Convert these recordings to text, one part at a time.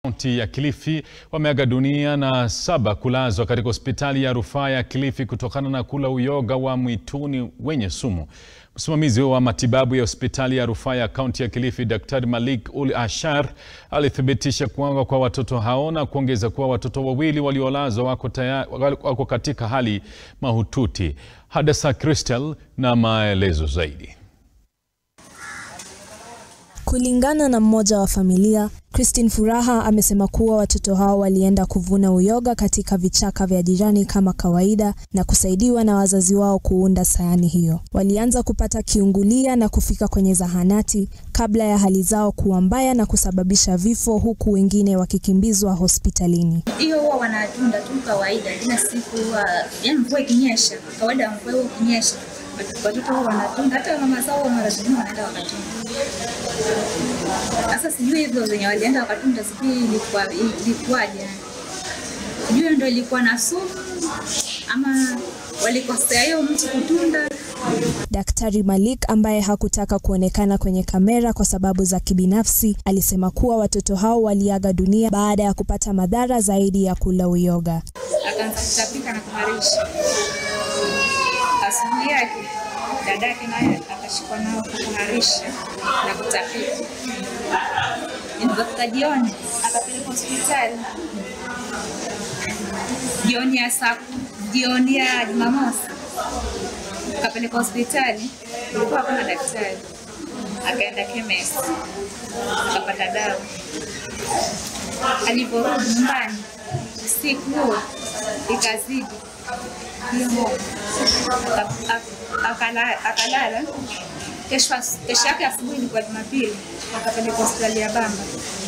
Kaunti ya Kilifi wameaga dunia na saba kulazwa katika hospitali ya rufaa ya Kilifi kutokana na kula uyoga wa mwituni wenye sumu. Msimamizi wa matibabu ya hospitali ya rufaa ya kaunti ya Kilifi, Daktari Malik Ul Ashar alithibitisha kuaga kwa watoto hao na kuongeza kuwa watoto wawili waliolazwa wako, wako katika hali mahututi. Hadasa Crystal na maelezo zaidi. Kulingana na mmoja wa familia, Christine Furaha amesema kuwa watoto hao walienda kuvuna uyoga katika vichaka vya jirani kama kawaida na kusaidiwa na wazazi wao kuunda sayani hiyo. Walianza kupata kiungulia na kufika kwenye zahanati kabla ya hali zao kuwa mbaya na kusababisha vifo huku wengine wakikimbizwa hospitalini. Hiyo huwa wanatunda tu kawaida, ila siku yaani mvua ikinyesha, kawaida ya mvua ikinyesha watoto huwa wanatunda, hata mama zao mara zingine wanaenda wakatunda. Sasa sijui hivyo zenye walienda wakatunda, sijui ilikuwa ilikuwaje, sijui ndio ilikuwa na sumu ama walikosea hiyo mtu kutunda. Daktari Malik ambaye hakutaka kuonekana kwenye kamera kwa sababu za kibinafsi alisema kuwa watoto hao waliaga dunia baada ya kupata madhara zaidi ya kula uyoga. Akaanza kutapika na kuharisha. Asubuhi yake dadake naye akashikwa nao kuharisha na kutapika. Ilipofika jioni akapelekwa hospitali. Jioni ya saa jioni ya Jumamosi akapelekwa hospitali, ilikuwa hakuna daktari. Akaenda chemist akapata dawa. Aliporudi nyumbani siku huo ikazidi hiyo akalala. Kesho yake asubuhi ilikuwa Jumapili, akapelekwa hospitali ya Bamba.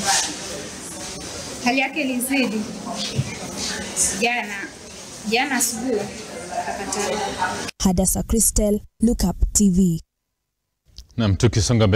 Hali yake ilizidi jana jana asubuhi akapata. Hadasa Crystal, Look Up TV. Naam, tukisonga